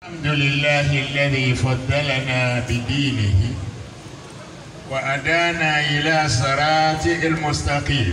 الحمد لله الذي فضلنا بدينه وأدانا إلى صراط المستقيم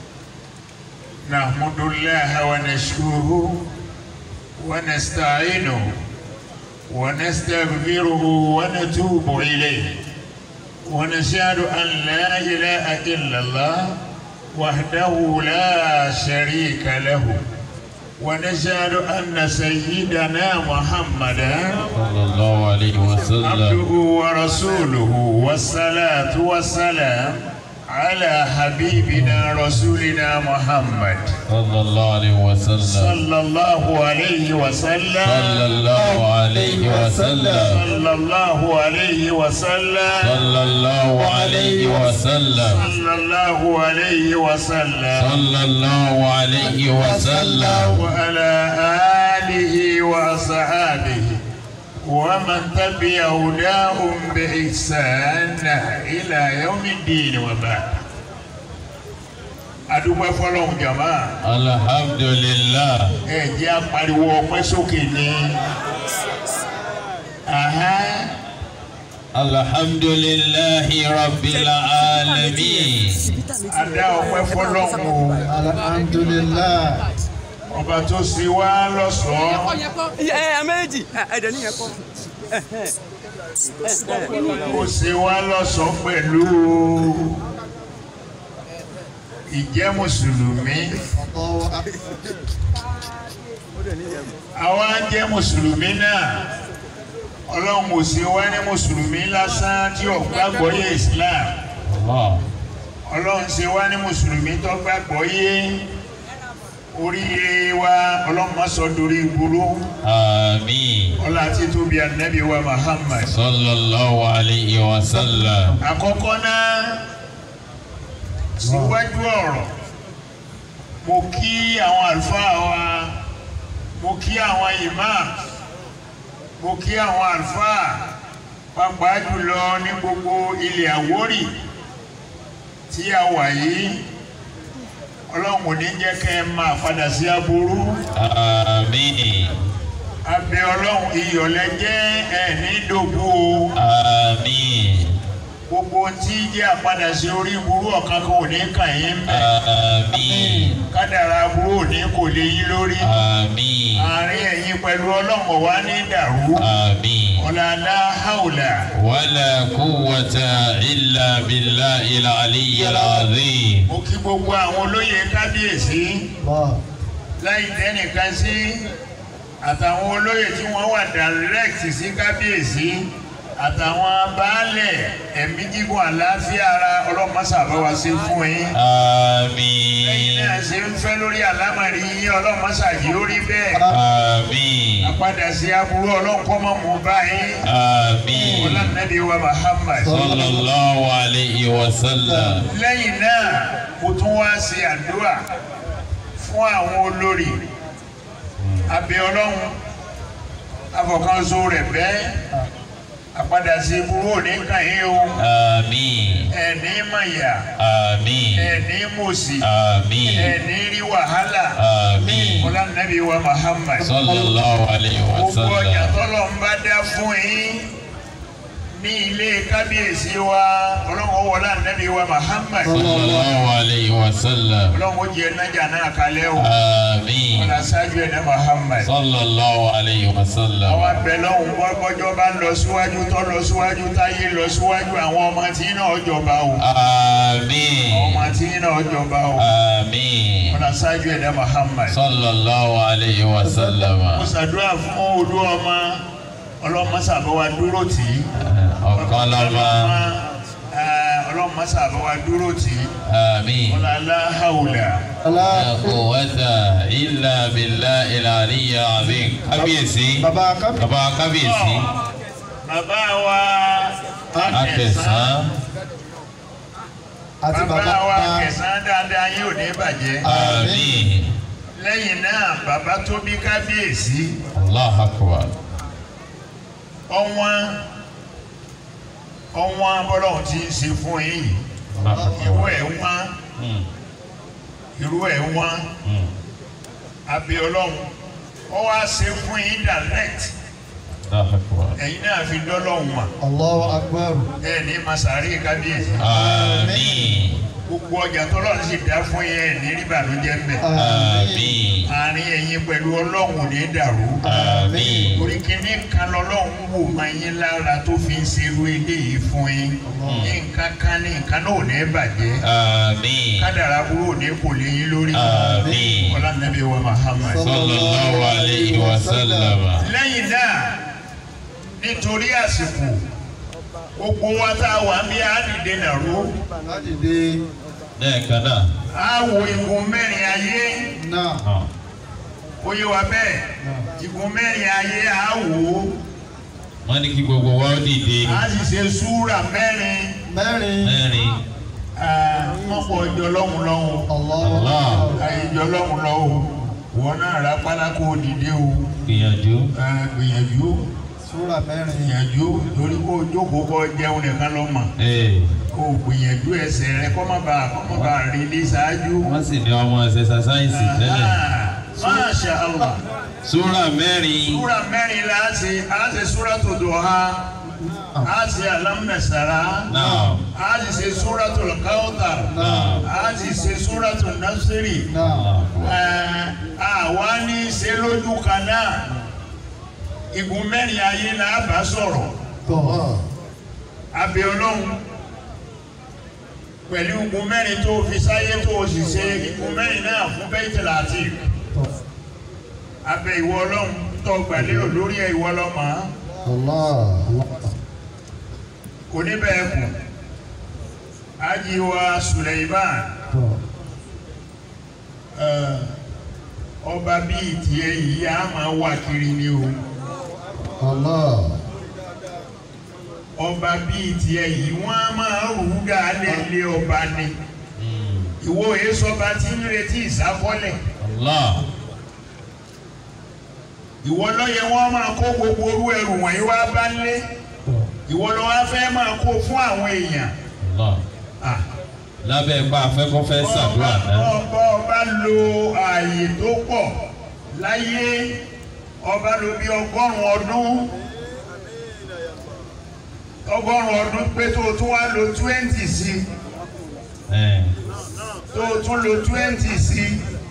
نحمد الله ونشكره ونستعينه ونستغفره ونتوب إليه ونشهد أن لا إله إلا الله وحده لا شريك له ونشهد أن سيدنا محمدا صلى الله عليه وسلم عبده ورسوله والصلاة والسلام على حبيبنا رسولنا محمد صلى الله عليه وسلم صلى الله عليه وسلم صلى الله عليه وسلم صلى الله عليه وسلم صلى الله عليه وسلم صلى الله عليه وسلم صلى الله عليه وسلم وعلى آله وأصحابه ومن تبع هداهم بإحسان إلى يوم الدين وبعد adúpẹ́ fọlọ́hún jàmá الحمد لله ẹ jẹ́ apariwo ọpẹ́ sókè ní. Aha. الحمد لله رب العالمين adá ọpẹ́ fọlọ́hún o alhamdulilah ọba tó ṣe wá lọ́ṣọ̀ọ́ ẹ ẹ méjì ẹdẹ nìyẹn kọ. ó ṣe wá lọ́ṣọ̀ọ́ pẹ̀lú ìjẹ́ mùsùlùmí. àwa jẹ́ mùsùlùmí náà ọlọ́run ò sí wá ní mùsùlùmí lásán tí ò gbàgbọ́ yé islam الله ọlọ́run ṣe wá ní mùsùlùmí tó gbàgbọ́ yé oríire wa ọlọ́run má sọ dorí burú آمين ọlá tí tóbi ànábì wa muhammad. صلى الله عليه وسلم àkọ́kọ́ náà síwájú ọ̀rọ̀ mo kí àwọn àlùfáà wa mo kí àwọn imam mo kí àwọn àlùfáà pàápàá jùlọ ní gbogbo ilẹ̀ Àwórì tí a wà yìí ọlọ́run ò ní jẹ́ kẹ́ ẹ máa padà sí aburú آمين abẹ ọlọ́run iyọ̀lẹ́ jẹ́ ẹ̀ ní dògbò o آمين gbogbo tí jẹ́ àpadà sí orí burú ọ̀kan kan ò ní kàn yín mẹ́ آمين kádàrá burú ò ní kò lè yí lórí آمين àárín ẹ̀yin pẹ̀lú ọlọ́run ọ̀wá ní dàrú آمين ọ̀làlá haúlà ولا قوة إلا بالله العلي العظيم mo kí gbogbo àwọn olóyè kábíyèsí láì dẹ́nìkan sí àtàwọn olóyè tí wọ́n wà direct sí kábíyèsí àtàwọn baálẹ̀ ẹ̀mí gígùn àlàáfíà ara ọlọ́mọṣàbáwá sí fún yín. lẹ́yìn آمين náà ṣe ń fẹ́ lórí àlámọ̀rí yín ọlọ́mọṣàjì ó rí bẹ́ẹ̀. آمين àpadà sí aburú ọlọ́nkọ́ mọ́ mú báyìí. آمين ọlọ́nàbí wa Muhammad. صلى الله عليه وسلم lẹ́yìn náà mo tún wá ṣe àdúrà fún àwọn olórí abẹ ọlọ́run afọkànso rẹ̀ bẹ́ẹ̀ àpadà sí aburú òní kàn yín o آمين ẹ̀ní mọ̀yà آمين ẹ̀ní mọ̀sí آمين ẹ̀ní rí wàhálà آمين ọlọ́nàbí wa Muhammad. صلى الله عليه gbogbo ọjà وسلم tọ́lọ̀ ń bá dá fún yín ní ilé kábíyèsí wa ọlọ́run wọlé ànábì wa Muhammad صلى الله عليه وسلم ọlọ́run ó jẹ nájà náà kalẹ̀ o آمين ọlá ṣáájú ẹ̀dá Muhammad صلى الله عليه àwọn وسلم abẹ lọ́hùn bọ́jọ́ bá lọ síwájú tó lọ síwájú táyé lọ síwájú àwọn ọmọ tí náà jọba o àwọn آمين ọmọ tí náà jọba o آمين ọlá ṣáájú ẹ̀dá Muhammad صلى الله عليه وسلم mo ṣàdúrà fún olú ọmọ ọlọ́mọ sàbọ̀wá dúró tì í. ọ̀kan lọ́mọ ọlọ́mọ sábà wa dúró tì í آمين ọlọ́lá haúlà لا قوة إلا بالله العلي العظيم kábíyèsí baba kábí bàbá kábíyèsí bàbá wa akẹsàn àti bàbá baba wa pa kẹsàn-án dáadáa yóò ní bàjẹ́ àmín lẹ́yìn náà bàbá tó bí kábíyèsí allah akbar ọwọ́n ọwọ́n bọ́lọ́hún ti ń ṣe fún yín yìí allah irú akbar ẹ̀ wọ́n Hmm, irú ẹ̀ wọ́n hmm. abẹ́ ọlọ́run ó wá ṣe fún yín direct Allahu akbar. ẹ̀yin náà fi dọ́lọ́hùn mà Allahu akbar. ẹ̀ ní masari kábíyèsí Àmín. gbogbo ọjà tọ́lọ́run sì dá fún yẹn ní ríbànújẹ́ ń bẹ̀ Àmín. àárín ẹ̀yin pẹ̀lú ọlọ́run ò ní dàrú Àmín. torí kíní kan lọ́lọ́run wò máa yín lára tó fi ń ṣerú eléyìí fún yín nǹkan kan ní nǹkan náà ò ní bàjẹ́ Àmín. kádàrá burú ò ní kò lé yín lórí Àmín. ọlá nàbí wa Muhammad. Sallallahu alayhi wa sallam. lẹ́yìn náà nítorí àsìkò gbogbo wa tá a wà ń bí àdìdè nàró láti dé Lẹ́ẹ̀kan náà. á wo igun mẹ́rin ayé náà. Ah. ó yé wa bẹ́ẹ̀ igun mẹ́rin ayé á wò ó Wọ́n ní kí gbogbo wa ó dìde. á sì ṣe súrà mẹ́rin mẹ́rin. Mẹ́rin. wọ́n pọ̀ ọjọ́ lọ́hùn lọ́hùn Allahu Allah. akbar. àyèjọ lọ́hùn lọ́hùn wọn náà rà pálákó dìde o Gbìyànjú. Ah, gbìyànjú Súra mẹ́rin. gbìyànjú lórí kó jókòó kó jẹun nìkan ló mọ̀ Ee. kó gbìyànjú ẹsẹ̀ rẹ kó má bàa kó má bàa rí ilé ṣáájú. Wọ́n sì ní ọmọ ẹ̀sẹ̀ sáyẹ́nsì tẹ́lẹ̀. Masha Allah. Súrà mẹ́rin. Súra mẹ́rin la ṣe, a ṣe súra tó dùn ha, a ṣe alámùnẹ̀sára, Náà. a sì ṣe súra tó lọ́kàwọ́tà, Náà. a sì ṣe súra tó násírì. náà. Àwa ní ṣe lójú kan náà, igun mẹ́rin ayé la bá sọ̀rọ̀, tọ́. abẹ́ ọlọ́run. Pẹ̀lú igun mẹ́rin tó fi sáyé tó o sì ṣe igun mẹ́rin náà fún Baitul Atiq. tọ́. abẹ ìwọ ọlọ́run tó gbàlérò lórí ẹ ìwọ ọlọ́mọ Allah. kò ní bẹ́ẹ̀ kù ajiwa Suleiman tọ́. ẹ, ọba bíi tiẹ̀ yìí a máa wà kiri ni o Allah. ọba bíi tiẹ̀ yìí wọ́n á máa rù ú dáadẹ́ lé ọba ni ìwọ èsọba tí ń retí ìsáfọ́lẹ̀ Allah. ìwọ lọ́yẹ wọ́n máa kó gbogbo orú ẹrù wọ̀nyí wá bá lé tọ́. ìwọ lọ́wọ́ fẹ́ máa kó fún àwọn èèyàn. Allah. Ah. Lábẹ́ ipa afẹ́kọ́fẹ́ ṣàdúrà náà. ọba ọba lo ààyè tó pọ̀ láyé ọba lo bí ọgọ́rùn-ún ọdún ọgọ́rùn-ún ọdún pé tó o tún wá lo twenty sí Ẹ̀. tó o tún lo twenty sí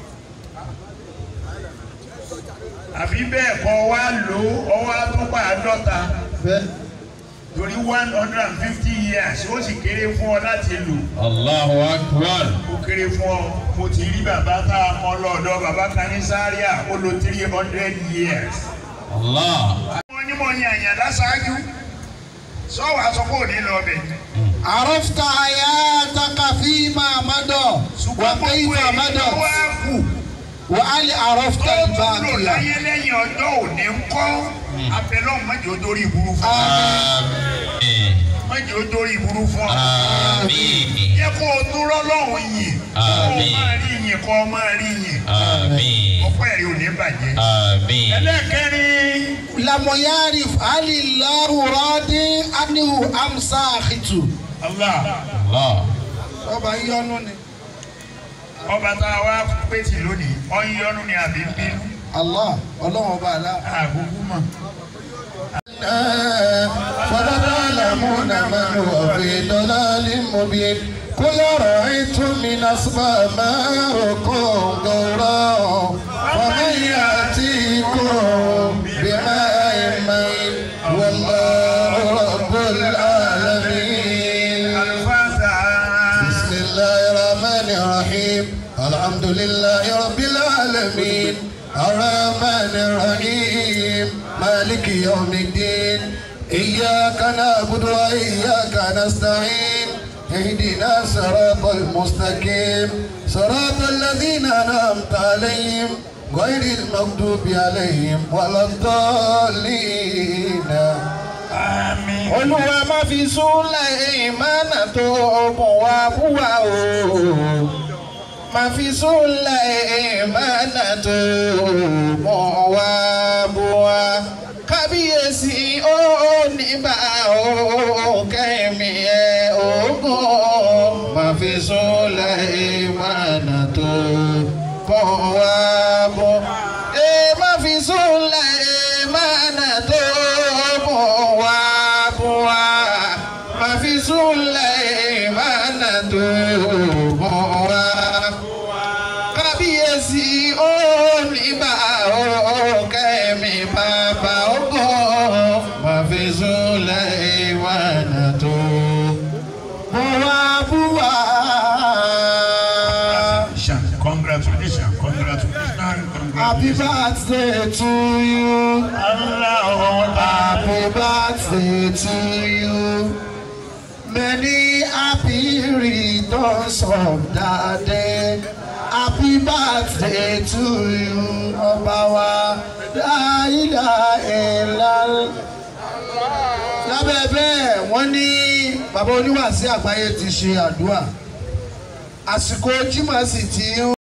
àbí bẹ́ẹ̀ kọ́ wá lò ó ọwọ́ àtúpà àádọ́ta Fẹ́. torí one hundred and fifty years ó sì kéré fún ọ láti lò. Allahu akbar. ó kéré fún ọ mo ti rí bàbá tá a mọ lọ́dọ̀ bàbá kan ní sáríà ó lo three hundred years. Allah. wọ́n ní mo yan àyàn láṣáájú sọ́wọ́ aṣọ kò ní lọ bẹ̀. عرفت حياتك فيما مضى ṣùgbọ́n gbogbo وكيف èyí tó مضت wá kù وهل عرفت tó tún lò الباقي láyé lẹ́yìn ọjọ́ òní ń kọ́ abẹ́lọ́ mọ́jọ́ ó dórí ìburú fún ọ Àmín. mọ́jọ́ ó dórí ìburú fún ọ. Àmín. jẹ́ kó o dúró lọ́hùn yìn kó o Àmín. máa rí yìn kó o máa rí yìn Àmín. ọpẹ́ rí ò ní bàjẹ́. Àmín. ẹlẹ́kẹ̀rin. لم يعرف هل الله راض عنه أم ساخط Allah. Allah. ọba yọnu ni. ọba tá a wá pèsè lónìí ọyọ́nù ni àbí ń bínú Allah ọlọ́run ọba àlá. àgùkù mọ̀. فلتعلمون من هو في ضلال مبين قل أرأيتم من أسماء ماءكم غورا ومن يأتيكم بماء مين والله رب العالمين Al-Fatiha. بسم الله الرحمن الرحيم الحمد لله رب العالمين الرحمن الرحيم مالك يوم الدين إياك نعبد وإياك نستعين اهدنا صراط المستقيم صراط الذين أنعمت عليهم غير المغضوب عليهم ولا الضالين Àmín. olúwa má fi súnlẹ̀ ìmánà tó ogun wa fún wa o má fi súnlẹ̀ ìmánà tó ogun wa bú wa kábíyèsí ó níbà ó kẹ́mi ẹ̀ ogun má fi súnlẹ̀ ìmánà tó ogun wa bú ẹ má fi súnlẹ̀ ìmánà tó birthday to you. Allahu Happy birthday to you. Many happy returns of the day. Happy birthday to you. Ọba wa la ilaha illallah. Lábẹ́ bẹ́ẹ̀ wọ́n ní bàbá oníwàásí àgbáyé ti ṣe àdúrà. Àsìkò Jímọ̀ sì ti ń